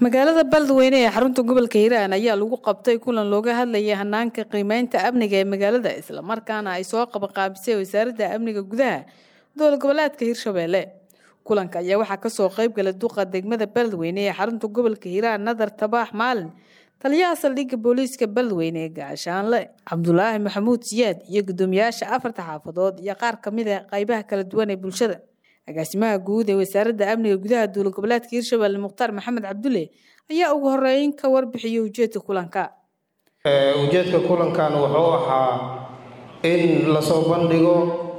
magaalada beledweyne ee xarunta gobolka hiiraan ayaa lagu qabtay kulan looga hadlayay hanaanka qiimeynta amniga ee magaalada islamarkaana ay soo qabaqaabisay wasaaradda amniga gudaha dowlad goboleedka hirshabeelle kulanka ayaa waxaa kasoo qeybgalay duqa degmada beledweyne ee xarunta gobolka hiiraan nadar tabaax maalin taliyaha saldhigga booliiska beledweyne ee gaashaanle cabdulaahi maxamuud siyaad iyo guddoomiyaasha afarta xaafadood iyo qaar kamid a qeybaha kala duwan ee bulshada agaasimaha guud ee wasaaradda amniga gudaha dowlad goboleedka hirshabelle mukhtaar maxamed cabdulle ayaa ugu horeyn ka warbixiyay ujeedka kulanka ujeedka kulankan wuxuu ahaa in lasoo bandhigo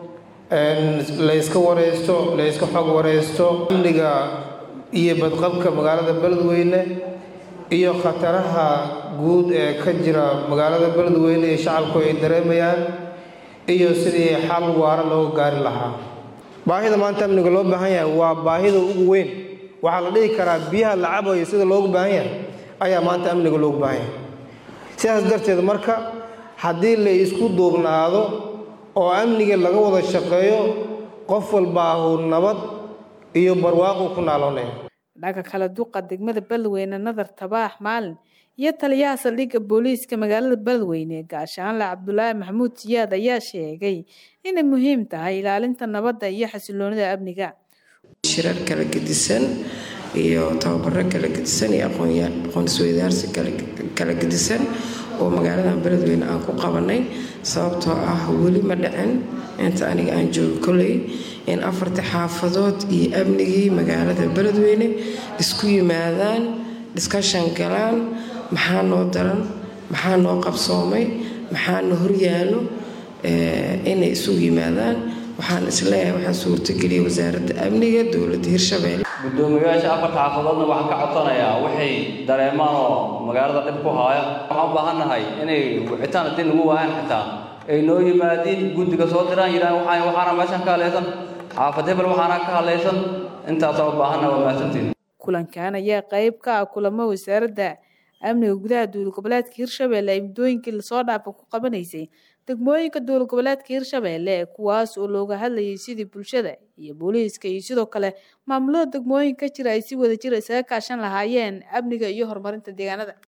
layska wareysto layska xog wareysto amniga iyo badqabka magaalada beledweyne iyo khataraha guud ee ka jira magaalada beledweyne ee shacabku ay dareemayaan iyo sidii xal waara looga gaari lahaa baahida maanta amniga loo baahan yahay waa baahida ugu weyn waxaa la dhihi karaa biyaha la cabayo sida loogu baahan yahay ayaa maanta amniga loogu baahan yahay sidaas darteed marka haddii la isku duubnaado oo amniga laga wada shaqeeyo qof walbaahu nabad iyo barwaaqu ku naaloonaya dhanka kale duqa degmada beledweyne nadar tabaax maalin iyo taliyaha saldhigga booliiska magaalada beledweyne gaashaanle cabdulaahi maxamuud siyaad ayaa sheegay inay muhiim tahay ilaalinta nabadda iyo xasiloonida amniga shirar kala gedisan iyo tababaro kala gedisan iyo aqoon-isweydaarsi kala gedisan oo magaaladan beledweyne aan ku qabanay sababtoo ah weli ma dhicin inta aniga aan joogo koley in afarta xaafadood iyo amnigii magaalada beledweyne isku yimaadaan discushan galaan maxaa noo daran maxaa noo qabsoomay maxaa na horyaalo inay isugu yimaadaan waxaan isleeyahay waxaa suurtageliyay wasaaradda amniga dowladda hirshabeelle guddoomiyayaasha afarta xaafadoodna waxaan ka codsanayaa waxay dareemaan oo magaalada dhib ku haaya waxaan u baahannahay inay wicitaan haddii nagu waayaan xitaa ay noo yimaadiin guddiga soo diraan yidhahan waxaan waxaana meeshan ka hadlaysan xaafad hebel waxaana ka hadlaysan intaasaa u baahanna waa mahadsantiin kulankan ayaa qeyb ka ah kulamo wasaaradda amniga gudaha dowlad goboleedka hirshabelle ay muddooyinkii lasoo dhaafa ku qabanaysay degmooyinka dowlad goboleedka hirshabelle kuwaas oo looga hadlayay sidii bulshada iyo booliiska iyo sidoo kale maamulada degmooyinka jira ay si wada jir isaga kaashan lahaayeen amniga iyo horumarinta deegaanada